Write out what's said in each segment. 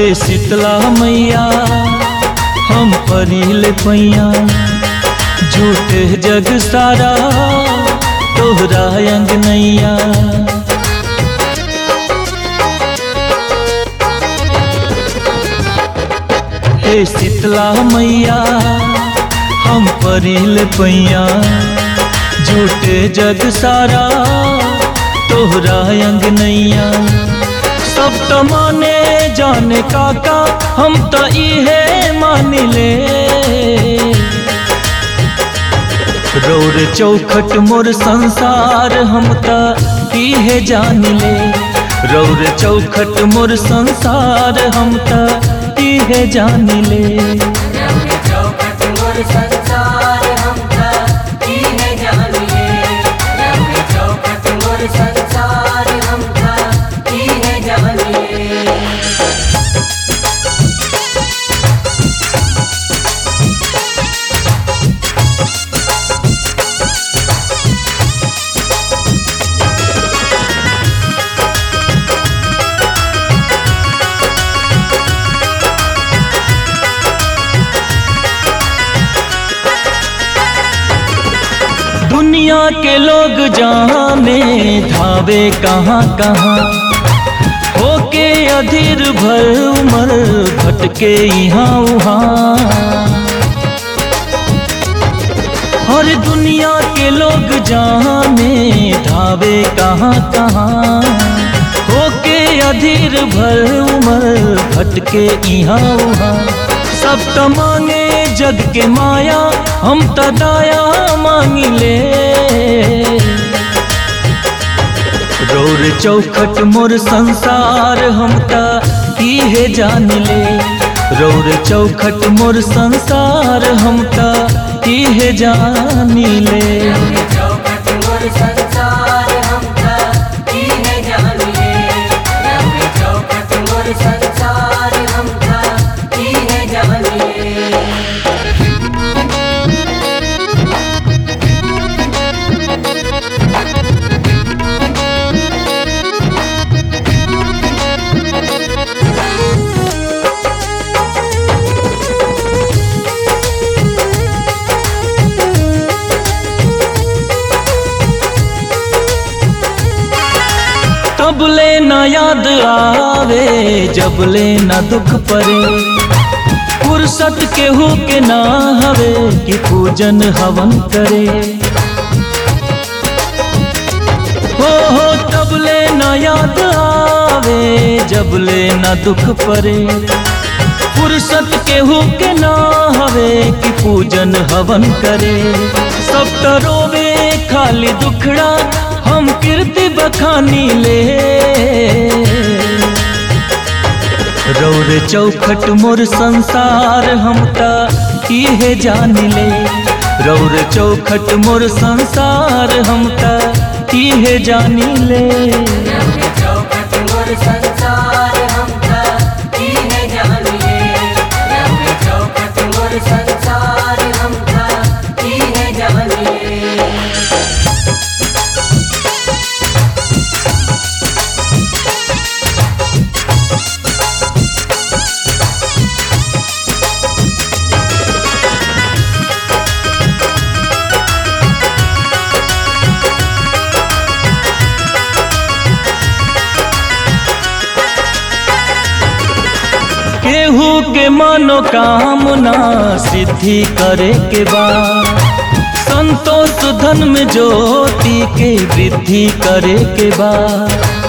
हे शीतला मैया हम परिल पैया झूठे जग सारा तोहरा अंग नैया हे शीतला मैया हम परिल पैया झूठे जग सारा तोहरा अंग नैया सब तो माने जाने काका हम तो इहे मान ले रौर चौखट मोर संसार हम तो इहे जान ले रौर चौखट मोर संसार हम तो इहे जान ले रौरे चौखट मोर संसार हमका इहे जानिए रौरे चौखट मोर संसार हमका इहे जानिए दुनिया के लोग जाने धावे कहाँ कहाँ होके अधीर भर उमर भटके यहाँ वहाँ और दुनिया के लोग जाने धावे कहाँ कहाँ होके अधीर भर उमर भटके यहाँ वहाँ सब त मांगे जग के माया हम त दाया मांगी ले रौर चौखट मोर संसार हम त इहे जान ले रौर चौखट मोर संसार हम त इहे जान ले रौरे चौखट मोर संसार हमका इहे जानिए रौरे चौखट मोर संसार हमका इहे जानिए तबले न याद आवे जबले न दुख परे फुर्सत केहू के ना हवे कि पूजन हवन करे हो हो तबले न याद आवे जबले न दुख परे फुर्सत केहू के ना हवे कि पूजन हवन करे सब तो रोवे खाली दुखड़ा हम कीर्ति बखानी ले रौर चौखट मोर संसार हम ता इहे जान ले रौर चौखट मोर संसार हम ता इहे जान ले रौरे चौखट मोर संसार हमका इहे जानिए रौरे चौखट मोर संसार हमका इहे जानिए केहू के मनोकामना सिद्धि करे के बाद संतोष धन में ज्योति के वृद्धि करे के बाद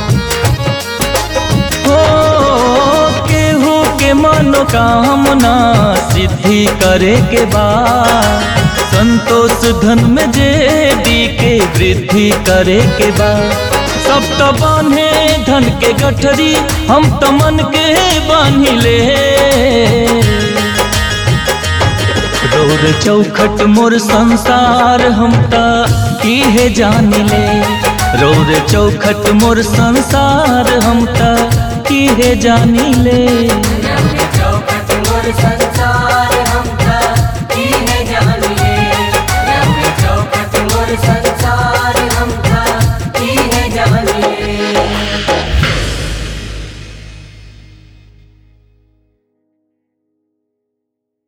हो केहू के मनोकामना सिद्धि करे के बाद संतोष धन में जेडी के वृद्धि करे के बाद सब तो बांधे धन के गठरी हम तो मन के बांधी ले रौर चौखट मोर संसार हम ता इहे जान ले रौर चौखट मोर संसार हम ता इहे जानी ले रौरे चौखट मोर संसार